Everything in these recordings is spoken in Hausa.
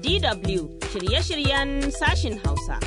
DW shirye-shiryen sashin Hausa.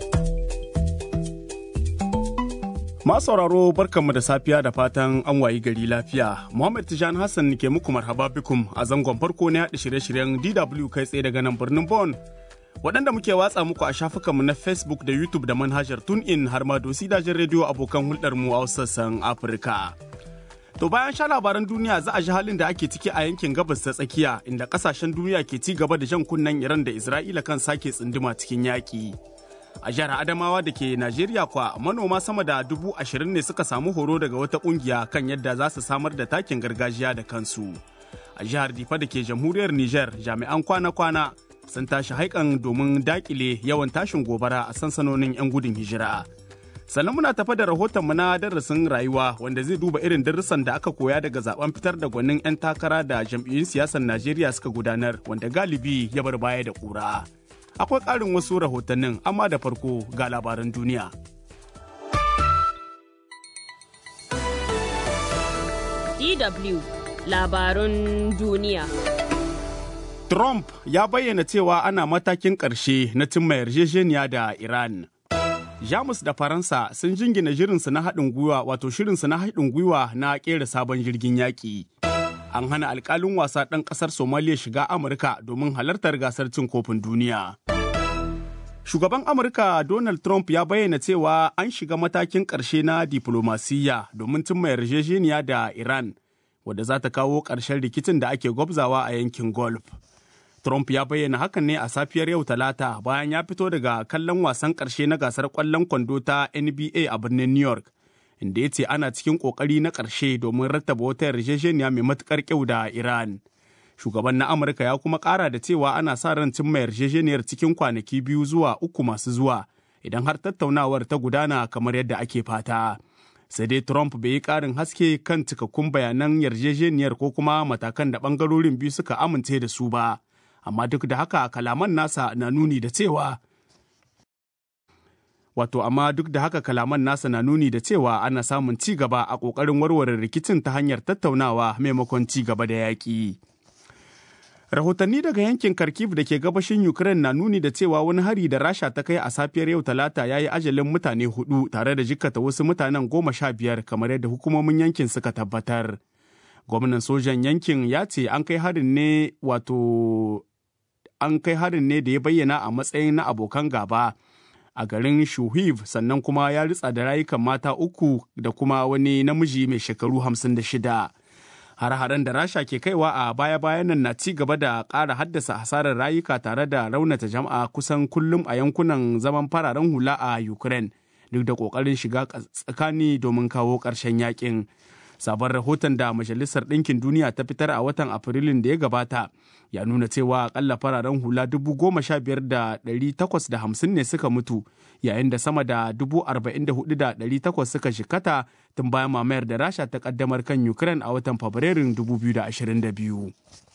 sauraro barkanmu da safiya da fatan an wayi gari lafiya. Muhammad Tijan Hassan ke muku marhaba bikum a zangon farko na yaɗa shirye-shiryen DW kai tsaye daga nan birnin Bon. Waɗanda muke watsa muku a shafukanmu na Facebook da YouTube da manhajar TuneIn har ma dosi dajin rediyo abokan hulɗarmu a sassan Afirka. To bayan sha labaran duniya za a ji halin da ake ciki a yankin gabas ta tsakiya inda kasashen duniya ke ci gaba da jan kunnen Iran da Isra'ila kan sake tsunduma cikin yaƙi. A jihar Adamawa da ke Najeriya kwa manoma sama da dubu ashirin ne suka samu horo daga wata ƙungiya kan yadda za su samar da takin gargajiya da kansu. A jihar Difa da ke jamhuriyar Nijar jami'an kwana-kwana sun tashi haikan domin daƙile yawan tashin gobara a sansanonin 'yan gudun hijira. sannan muna tafa da rahotonmu na darasin rayuwa wanda zai duba irin darussan da aka koya daga zaben fitar da gwanin 'yan takara da jam'iyyun siyasar najeriya suka gudanar wanda galibi ya bar baya da kura akwai ƙarin wasu rahotannin amma da farko ga labaran duniya DW labarun duniya. Trump ya bayyana cewa ana matakin ƙarshe na cimma yarjejeniya da Iran. Jamus da Faransa sun jingina shirinsu na haɗin gwiwa wato shirinsu na haɗin gwiwa na ƙera sabon jirgin yaƙi. An hana alƙalin wasa ɗan ƙasar Somaliya shiga Amurka domin halartar gasar cin kofin duniya. Shugaban Amurka Donald Trump ya bayyana cewa an shiga matakin ƙarshe na diflomasiyya domin cimma yarjejeniya da Iran, wadda za ta kawo ƙarshen rikicin da ake gwabzawa a yankin Gulf. Trump ya bayyana hakan ne a safiyar yau talata bayan ya fito daga kallon wasan ƙarshe na gasar ƙwallon kwando ta NBA a birnin New York, inda ya ce ana cikin ƙoƙari na ƙarshe domin rattaba wata yarjejeniya mai matuƙar kyau da Iran. Shugaban na Amurka ya kuma ƙara da cewa ana sa ran cimma yarjejeniyar cikin kwanaki biyu zuwa uku masu zuwa idan har tattaunawar ta gudana kamar yadda ake fata. Sai dai Trump bai yi ƙarin haske kan cikakkun bayanan yarjejeniyar ko kuma matakan da ɓangarorin biyu suka amince da su ba. amma duk da haka kalaman nasa na nuni da cewa wato amma duk da haka kalaman nasa na nuni da cewa ana samun ci gaba a ƙoƙarin warware rikicin ta hanyar tattaunawa maimakon ci gaba da yaƙi. Rahotanni daga yankin Kharkiv da ke gabashin Ukraine na nuni da cewa wani hari da Rasha ta kai a safiyar yau Talata ya yi ajalin mutane hudu tare da jikkata wasu mutanen goma sha biyar kamar yadda hukumomin yankin suka tabbatar. Gwamnan sojan yankin ya ce an kai harin ne wato an kai harin ne da ya bayyana a matsayin na abokan gaba a garin Shuhiv sannan kuma ya ritsa da rayukan mata uku da kuma wani namiji mai shekaru hamsin da shida. Har-haren da Rasha ke kaiwa a baya-bayan nan na ci gaba da ƙara haddasa hasarar rayuka tare da raunata jama'a kusan kullum a yankunan zaman fararen hula a Ukraine duk da ƙoƙarin shiga tsakani domin kawo ƙarshen yakin. sabon rahoton da majalisar ɗinkin duniya ta fitar a watan afrilun da ya gabata ya nuna cewa akalla fararen hula dubu goma sha biyar da ɗari takwas da hamsin ne suka mutu yayin da sama da dubu arba'in da hudu da ɗari takwas suka shikata tun bayan mamayar da rasha ta kaddamar kan ukraine a watan fabrairun dubu biyu da ashirin da biyu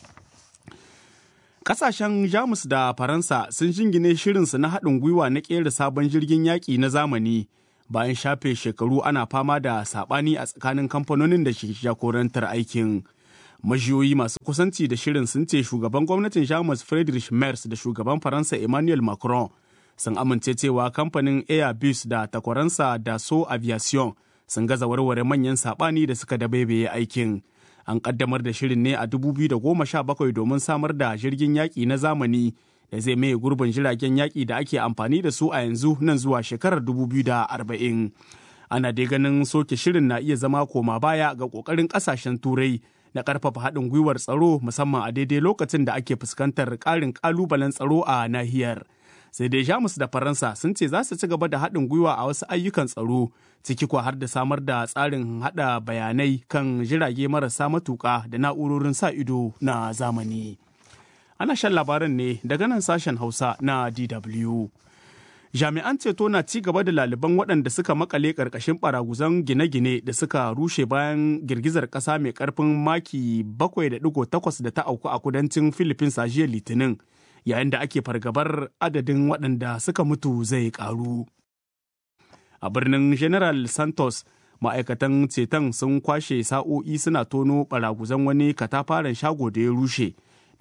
Ƙasashen Jamus da Faransa sun jingine shirinsu na haɗin gwiwa na ƙera sabon jirgin yaƙi na zamani bayan shafe shekaru ana fama da sabani a tsakanin kamfanonin da ke jagorantar aikin majiyoyi masu kusanci da shirin sun ce shugaban gwamnatin jamus friedrich merz da shugaban faransa emmanuel macron sun amince cewa kamfanin airbus da takwaransa da so aviation sun gaza warware manyan sabani da suka dabaibaye aikin an kaddamar da shirin ne a 2017 domin samar da jirgin yaƙi na zamani da zai maye gurbin jiragen yaƙi da ake amfani da su a yanzu nan zuwa shekarar 2040. Ana dai ganin soke shirin na iya zama koma baya ga ƙoƙarin ƙasashen turai na ƙarfafa haɗin gwiwar tsaro musamman a daidai lokacin da ake fuskantar ƙarin ƙalubalen tsaro a nahiyar. Sai dai Jamus da Faransa sun ce za su ci gaba da haɗin gwiwa a wasu ayyukan tsaro ciki kuwa har da samar da tsarin haɗa bayanai kan jirage marasa matuƙa da na'urorin sa ido na zamani. ana shan labaran ne daga nan sashen hausa na dw jami'an ceto na ci gaba da laliban waɗanda suka makale ƙarƙashin baraguzan gine-gine da suka rushe bayan girgizar ƙasa mai ƙarfin maki 7.8 da ta auku a kudancin philippines a jiya litinin yayin da ake fargabar adadin waɗanda suka mutu zai ƙaru a birnin general santos ma'aikatan ceton sun kwashe sa'o'i suna tono baraguzan wani katafaren shago da ya rushe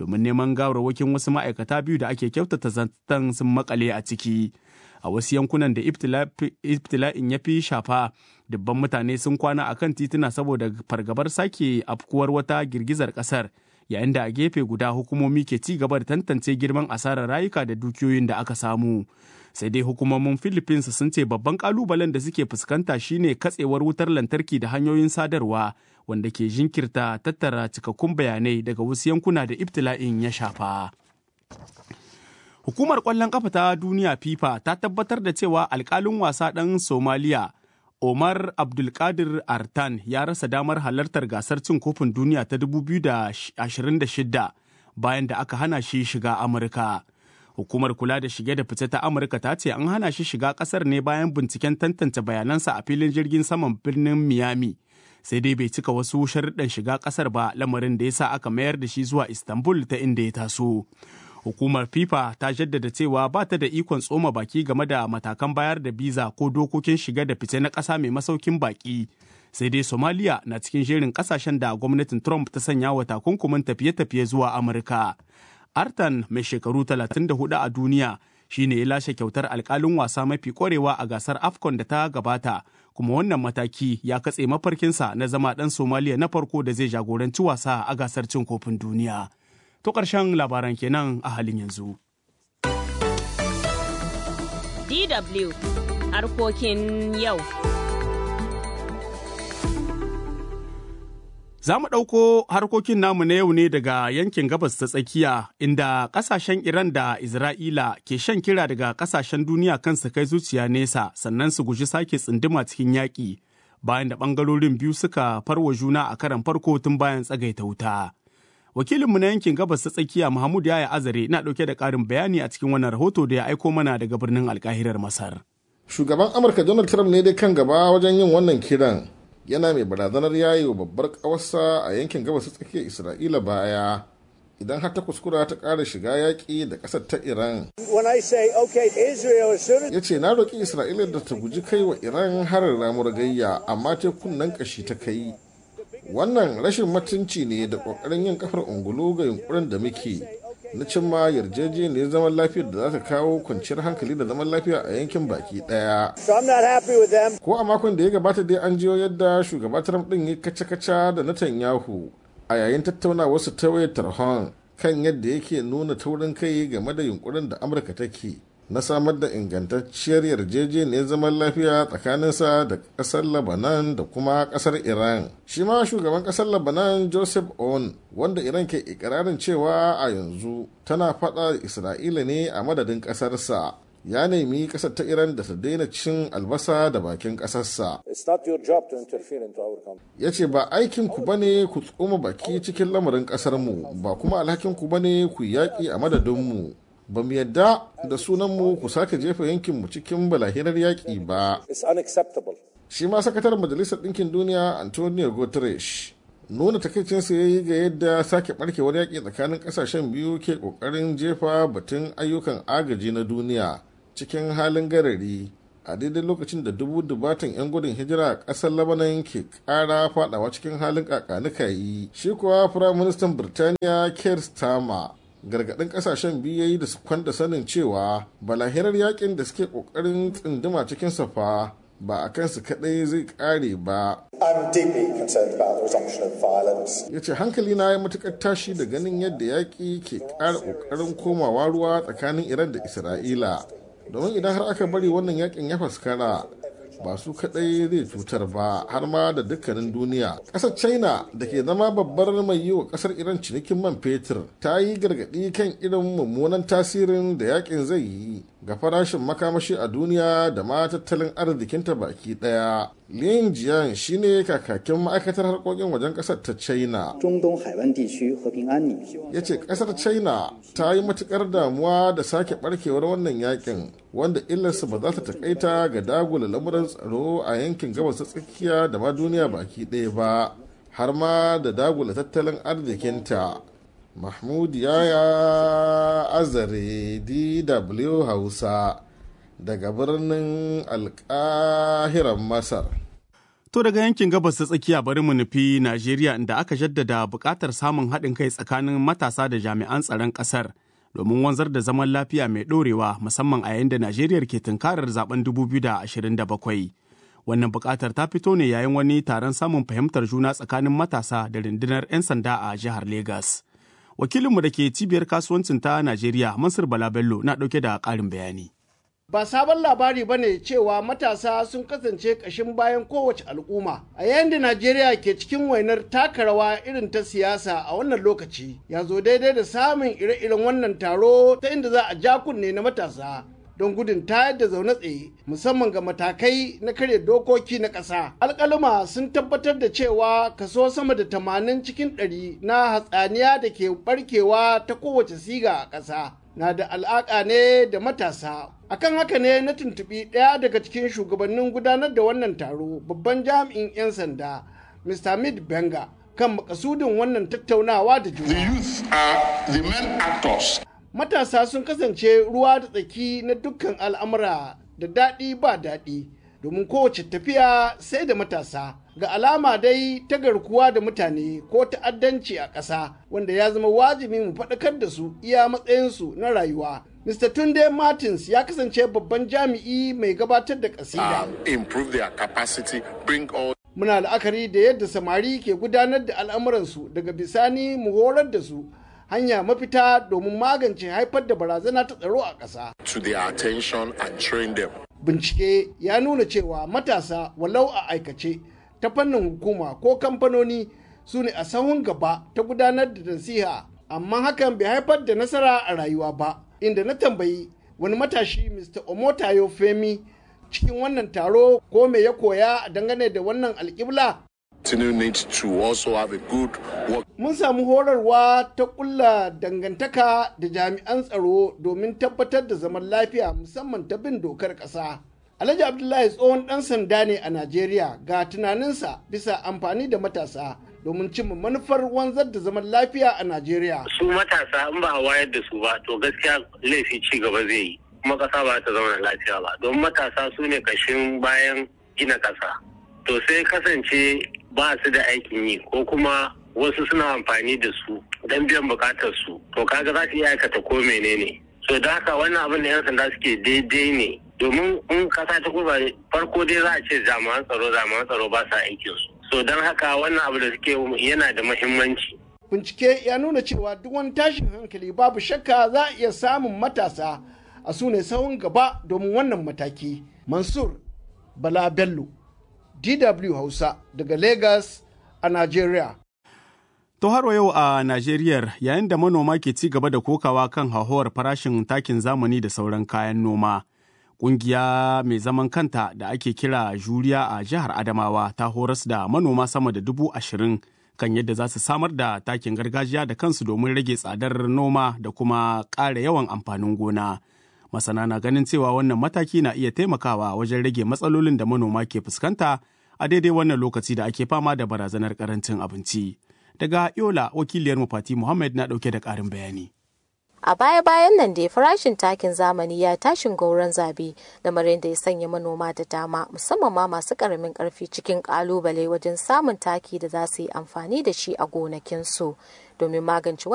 domin neman gawarwakin wasu ma'aikata biyu da ake kyautata zantan sun makale a ciki. A wasu yankunan da ibtila'in ya fi shafa, dubban mutane sun kwana a kan tituna saboda fargabar sake afkuwar wata girgizar ƙasar, yayin da a gefe guda hukumomi ke ci gaba da tantance girman asarar rayuka da dukiyoyin da aka samu. sai dai hukumomin philippines sun ce babban kalubalen da suke fuskanta shine katsewar wutar lantarki da hanyoyin sadarwa wanda ke jinkirta tattara cikakkun bayanai daga wasu yankuna da ibtila'in ya shafa hukumar kwallon kafa ta duniya fifa ta tabbatar da cewa alkalin wasa ɗan somaliya omar abdulkadir artan ya rasa damar halartar gasar cin kofin duniya ta 2026 bayan da aka hana shi shiga amurka hukumar kula da shige da fice ta amurka ta ce an hana shi shiga kasar ne bayan binciken tantance bayanansa a filin jirgin saman birnin miami sai dai bai cika wasu sharuɗan shiga kasar ba lamarin da ya sa aka mayar da shi zuwa istanbul ta inda ya taso hukumar fifa ta jaddada cewa ba ta da ikon tsoma baki game da matakan bayar da biza ko dokokin shiga da fice na ƙasa mai masaukin baki sai dai somaliya na cikin jerin ƙasashen da gwamnatin trump ta sanya wa takunkumin tafiye-tafiye zuwa amurka Artan mai shekaru 34 a duniya shine ya lashe kyautar alkalin wasa mafi kwarewa a gasar AFCON da ta gabata, kuma wannan mataki ya katse mafarkinsa na zama ɗan Somaliya na farko da zai jagoranci wasa a gasar cin kofin duniya. To ƙarshen labaran kenan a halin yanzu. DW harkokin yau. Za mu ɗauko harkokin namu na yau ne daga yankin gabas ta tsakiya inda ƙasashen Iran da Isra'ila ke shan kira daga ƙasashen duniya kan su kai zuciya nesa sannan su guji sake tsunduma cikin yaƙi bayan da ɓangarorin biyu suka farwa juna a karan farko tun bayan tsagaita wuta. Wakilinmu na yankin gabas ta tsakiya Muhammad Yaya Azare na ɗauke da ƙarin bayani a cikin wannan rahoto da ya aiko mana daga birnin alkahirar Masar. Shugaban Amurka Donald Trump ne dai kan gaba wajen yin wannan kiran. yana mai barazanar yayi wa babbar kawarsa a yankin gabas tsakiyar isra'ila baya idan har ta kuskura ta ƙara shiga yaƙi da ƙasar ta iran ya ce na roƙi isra'ila da ta guji kai wa iran harin ramur gayya amma tekunan ƙashi ta kai wannan rashin mutunci ne da ƙoƙarin yin kafar ungulu ga yunkurin da muke na cimma yarjejeniyar zaman lafiyar da za ta kawo kwanciyar hankali da zaman lafiya a yankin baki daya. Ko a makon da ya gabata dai an jiyo yadda shugaba Trump din ya kaca-kaca da Netanyahu a yayin tattaunawar su ta wayar tarhon kan yadda yake nuna taurin kai game da yunkurin da Amurka take na samar da ingantacciyar yarjejeniyar zaman lafiya tsakaninsa da ƙasar Lebanon da kuma ƙasar Iran. Shi ma shugaban ƙasar Lebanon Joseph On wanda Iran ke ikirarin cewa a yanzu tana faɗa Isra'ila ne a madadin ƙasarsa. Ya nemi ƙasar ta Iran da ta daina cin albasa da bakin ƙasarsa. Ya ce ba aikinku ba ne ku tsoma baki cikin lamarin ƙasarmu ba kuma alhakinku ba ne ku yaƙi a madadinmu. ba mu yadda da sunanmu ku sake jefa yankinmu cikin balahirar yaƙi ba. Shi ma sakataren Majalisar Ɗinkin Duniya Antonio Guterres nuna takaicinsa ya yi ga yadda sake barkewar yaƙi tsakanin ƙasashen biyu ke ƙoƙarin jefa batun ayyukan agaji na duniya cikin halin garari a daidai lokacin da dubu dubatan 'yan gudun hijira a ƙasar labanan ke ƙara fadawa cikin halin kakanuka yi shi kuwa firaministan birtaniya keir starmer gargaɗin ƙasashen biyu yayi da su kwanda sanin cewa balahirar yakin da suke ƙoƙarin tsinduma cikin safa ba a kansu kaɗai zai ƙare ba. Ya ce hankali na ya matuƙar tashi da ganin yadda yaƙi ke ƙara ƙoƙarin komawa ruwa tsakanin Iran da Isra'ila. Domin idan har aka bari wannan yakin ya faskara ba su kadai zai cutar ba har ma da dukkanin duniya ƙasar china da ke zama babbar mai yi wa ƙasar iran cinikin man fetur ta yi gargaɗi kan irin mummunan tasirin da yakin zai yi ga farashin makamashi a duniya da ma tattalin arzikinta baki ɗaya lin jian shine kakakin ma'aikatar harkokin wajen ƙasar ta china ya ce ƙasar china ta yi matukar damuwa da sake barkewar wannan yakin wanda illarsa ba za ta takaita ga dagula lamuran tsaro a yankin gabas ta tsakiya da ma duniya baki ɗaya ba har ma da dagula tattalin arzikinta mahmud yaya azare dw hausa daga birnin alkahiran masar To daga yankin gabas ta tsakiya bari mu nufi Najeriya inda aka jaddada buƙatar samun haɗin kai tsakanin matasa da jami'an tsaron ƙasar domin wanzar da zaman lafiya mai ɗorewa musamman a yayin da Najeriya ke tunkarar zaben 2027. Wannan buƙatar ta fito ne yayin wani taron samun fahimtar juna tsakanin matasa da rundunar 'yan sanda a jihar Legas. Wakilinmu da ke cibiyar kasuwancin ta Najeriya, Mansur Bala Bello, na ɗauke da ƙarin bayani. ba sabon labari ba ne cewa matasa sun kasance ƙashin bayan kowace al'umma a yayin da najeriya ke cikin wainar taka rawa irin ta siyasa a wannan lokaci ya zo daidai da samun ire-iren wannan taro ta inda za a ja kunne na matasa don gudun tayar da zaune tsaye musamman ga matakai na karya dokoki na ƙasa. alƙaluma sun tabbatar da cewa kaso sama da tamanin cikin ɗari na hatsaniya da ke barkewa ta kowace siga a ƙasa na da alaƙa ne da matasa akan haka ne na tuntuɓi ɗaya daga cikin shugabannin gudanar da wannan taro babban jami'in 'yan sanda mr mid benga kan makasudin wannan tattaunawa da juna The youth are the main actors. matasa sun kasance ruwa da tsaki na dukkan al'amura da daɗi ba daɗi domin kowace tafiya sai da matasa ga alama dai ta garkuwa da mutane ko ta'addanci a ƙasa wanda ya zama wajibi mu faɗakar da su iya matsayinsu na rayuwa Mr. Tunde Martins ya kasance babban jami'i mai gabatar da ƙasida. Um, improve their capacity, bring all Muna la'akari da yadda samari ke gudanar da al'amuransu daga bisani mu horar da su hanya mafita domin magance haifar da barazana ta tsaro a ƙasa. to their attention and train them. Bincike ya nuna cewa matasa walau a aikace ta fannin hukuma ko kamfanoni su ne a sahun gaba ta gudanar da nasiha amma hakan bai haifar da nasara a rayuwa ba inda na tambayi wani matashi Mr. Omotayo Femi cikin wannan taro ko me ya koya dangane da wannan alƙibla Continue need to also have a good work mun samu horarwa ta kulla dangantaka da jami'an tsaro domin tabbatar da zaman lafiya musamman ta bin dokar ƙasa. Alhaji Abdullahi tsohon ɗan sanda ne a Najeriya ga tunaninsa bisa amfani da matasa domin cimma manufar wanzar da zaman lafiya a Najeriya. su matasa in ba a wayar da su ba to gaskiya laifi ci gaba zai yi kuma kasa ba ta zama lafiya ba don matasa su ne kashin bayan gina kasa to sai kasance ba su da aikin yi ko kuma wasu suna amfani da su don biyan bukatar su to kaga za su iya aikata ko menene so da haka wannan abin da yan sanda suke daidai ne domin in kasa ta kuma farko dai za a ce jami'an tsaro jami'an tsaro ba sa aikin su so don haka wannan abu da suke yana da muhimmanci Bincike ya nuna cewa duk wani tashin hankali babu shakka za a iya samun matasa a su ne sahun gaba domin wannan mataki. Mansur Bala Bello, DW Hausa daga Lagos a Najeriya. To har wa yau a Najeriya yayin da manoma ke ci gaba da kokawa kan hauhawar farashin takin zamani da sauran kayan noma. Ƙungiya mai zaman kanta da ake kira juriya a jihar Adamawa ta horas da manoma sama da dubu ashirin kan yadda za su samar da takin gargajiya da kansu domin rage tsadar noma da kuma ƙara yawan amfanin gona. Masana na ganin cewa wannan mataki na iya taimakawa wajen rage matsalolin da manoma ke fuskanta a daidai wannan lokaci da ake fama da barazanar karancin abinci. Daga Yola, wakiliyar Fati Muhammad na ɗauke da ƙarin bayani. A baya-bayan nan dai farashin takin zamani ya tashin gauran zabe lamarin da ya sanya manoma da dama musamman ma masu karamin karfi cikin kalubale wajen samun taki da za su yi amfani da shi a gonakinsu domin magance